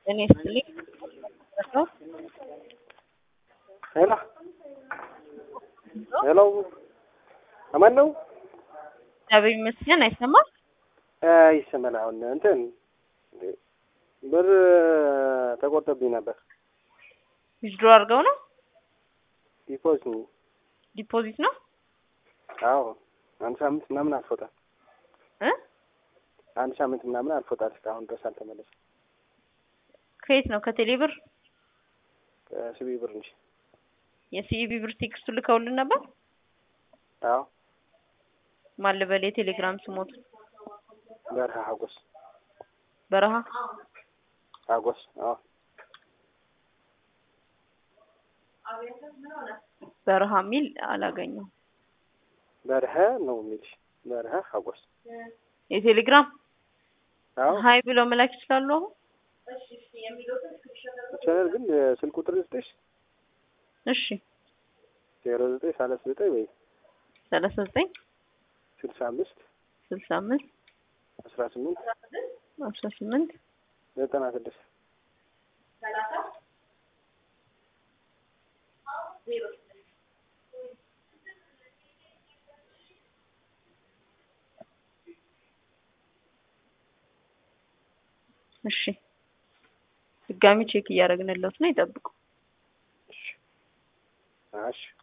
ጤና ይስጥልኝ። ሄሎ ሄሎ አማን ነው? እግዚአብሔር ይመስገን። አይሰማም? ይሰማል። አሁን እንትን ብር ተቆርጦብኝ ነበር። ዊዝድሮ አድርገው ነው? ዲፖዚት ዲፖዚት ነው? አዎ አንድ ሳምንት ምናምን አልፎታል። እ አንድ ሳምንት ምናምን አልፎታል። እስካሁን ድረስ አልተመለሰም። ከየት ነው? ከቴሌ ብር? ከሲቢ ብር እንጂ። የሲኢቢ ብር ቴክስቱ ልከውልን ነበር? አዎ ማን ልበል? የቴሌግራም ስሞት በረሃ ሀጎስ በረሃ ሀጎስ። አዎ በረሃ የሚል አላገኘው። በረሃ ነው የሚልሽ። በረሃ ሀጎስ። የቴሌግራም አዎ ሀይ ብለው መላክ ይችላሉ። አሁን ይቻላል፣ ግን ስልክ ቁጥር ስጥሽ እሺ፣ ዜሮ ዘጠኝ ሰላሳ ዘጠኝ ወይ ሰላሳ ዘጠኝ ስልሳ አምስት ስልሳ አምስት አስራ ስምንት አስራ ስምንት ዘጠና ስድስት እሺ ድጋሚ ቼክ እያደረግንለት ነው። ይጠብቁ። እሺ